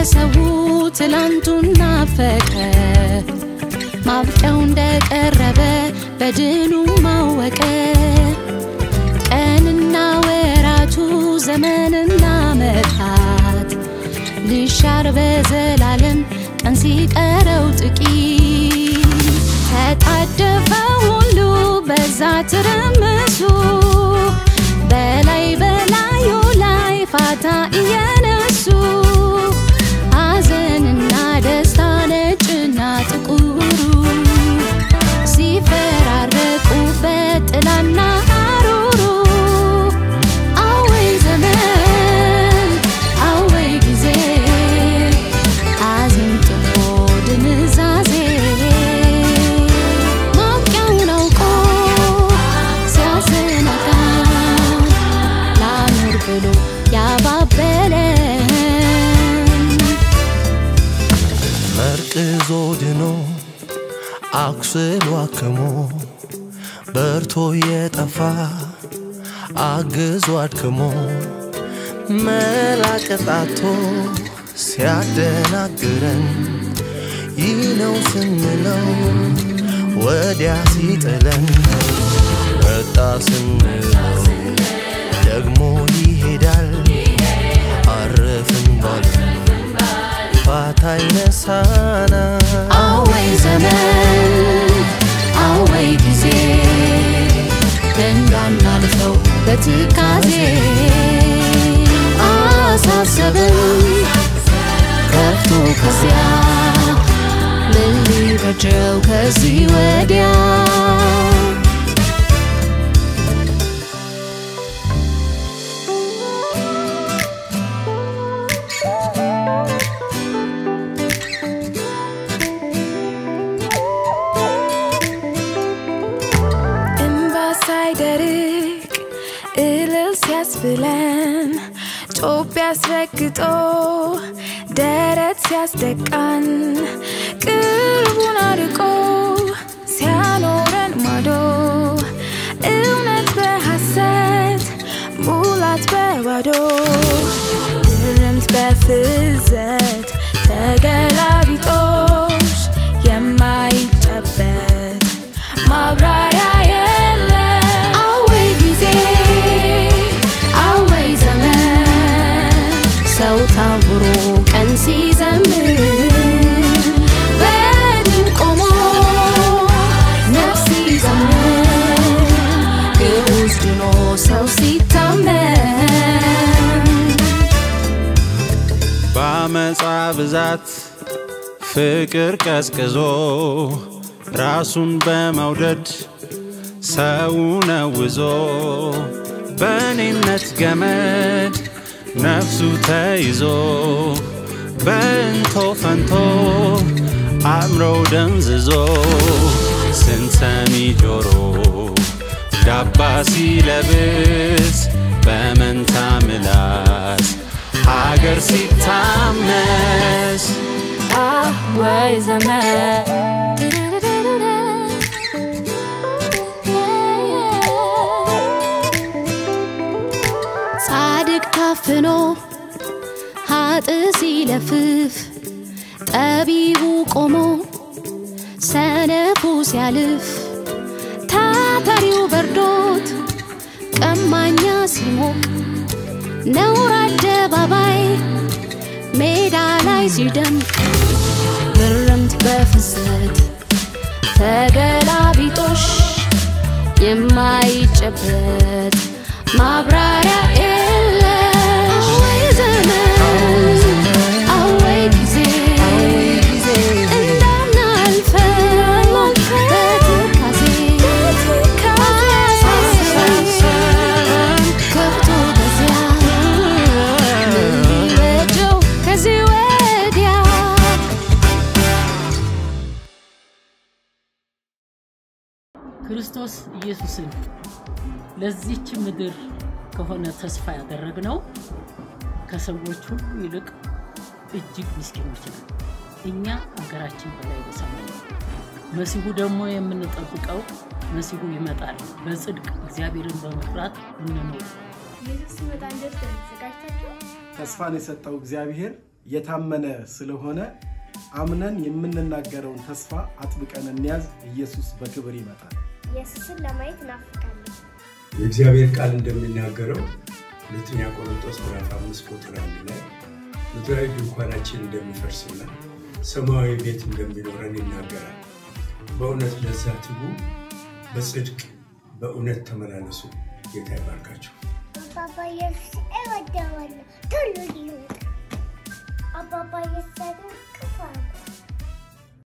ሰው ትላንቱን ናፈቀ ማብቂያው እንደቀረበ በድኑ ማወቀ ቀንና ወራቱ ዘመንና መታት ልሻር በዘላለም ቀን ሲቀረው ጥቂት ተጣደፈ ሁሉ በዛ ትርምሱ በላይ በላዩ ላይ ፋታ እየነሱ ሐዘንና ደስታ ነጭና ጥቁሩ ሲፈራረቁበት ጥላና ሐሩሩ አወይ ዘመን አወይ ጊዜ ሐዘን ጥሎ ድንዛዜ ማብቂያውን አውቆ ሲያሰናዳ ላኑር ብሎ ያባበለን መርቅዞ ድኖ አኩስሎ አክሞ በርቶ የጠፋ አግዞ አድክሞ መላቀጣቶ ሲያደናግረን ይህ ነው ስንለው ወዲያ ሲጥለን መጣ ስንለው ደግሞ ይሄዳል አረፍን ባለን ፋታ ይነሳና አወይ ዘመን አወይ ጊዜ እንዳናልፈው በትካዜ አሳሰብን ከፍቶ ከዚያ ምን ሊበጀው ከዚህ ወዲያ እንባ ሳይደርቅ እልል ሲያስብለን ጮቤ አስረግጦ ደረት ሲያስደቃን ቅርቡን አርቆ ሲያኖረን ማዶ እውነት በሐሰት ሙላት በባዶ ትርምት በፍዘት ተገላቢጦሽ የማይጨበት ማብራሪያ የለም። አወይ ጊዜ አወይ ዘመን ሰው ታውሮ ቀን ሲዘምር በድን ቆሞ ነፍስ ሲዘምር ግዑዝ ድኖ ሰው ሲታመን በአመፃ ብዛት ፍቅር ቀዝቅዞ ራሱን በመውደድ ሰው ነውዞ በእኔነት ገመድ ነፍሱ ተይዞ በእንቶ ፈንቶ አእምሮ ደንዝዞ ስንሰሚ ጆሮ ዳባ ሲለብስ በመንታ ምላስ ሀገር ሲታመስ ወይ ዘመን ጻድቅ ታፍኖ ሀጥ ሲለፍፍ ጠቢቡ ቆሞ ሰነፉ ሲያልፍ ታታሪው በርዶት ቀማኛ ሲሞቅ ነውር አደባባይ ሜዳ ላይ ሲደምቅ ግርምት በፍሰት ተገላቢጦሽ የማይጨበት ማብራሪያ የለሽ አወይ ዘመን አወይ ጊዜ እንዳናልፈው በትካዜ አሳሰበን ከብቶ በዚያ ምን ሊበጀው ከዚህ ወዲያ ክርስቶስ ኢየሱስን ለዚች ምድር ከሆነ ተስፋ ያደረግነው ከሰዎች ሁሉ ይልቅ እጅግ ምስኪኖች ነን። እኛ አገራችን በላይ በሰማይ ነው። መሲሁ ደግሞ የምንጠብቀው መሲሁ ይመጣል። በጽድቅ እግዚአብሔርን በመፍራት እንኖር። ኢየሱስ ሲመጣ እንዴት ተዘጋጅታችሁ? ተስፋን የሰጠው እግዚአብሔር የታመነ ስለሆነ አምነን የምንናገረውን ተስፋ አጥብቀን እንያዝ። ኢየሱስ በክብር ይመጣል። ኢየሱስን ለማየት እናፍቃለን። የእግዚአብሔር ቃል እንደሚናገረው ሁለተኛ ቆሮንቶስ ምዕራፍ አምስት ቁጥር አንድ ላይ ምድራዊ ድንኳናችን እንደሚፈርስና ሰማያዊ ቤት እንደሚኖረን ይናገራል። በእውነት ለዛ ትጉ፣ በጽድቅ በእውነት ተመላለሱ። ጌታ ይባርካችሁ። አባባ ኢየሱስ እወደዋለሁ። ቶሎ ሊሆን አባባ ኢየሱስ ክፉ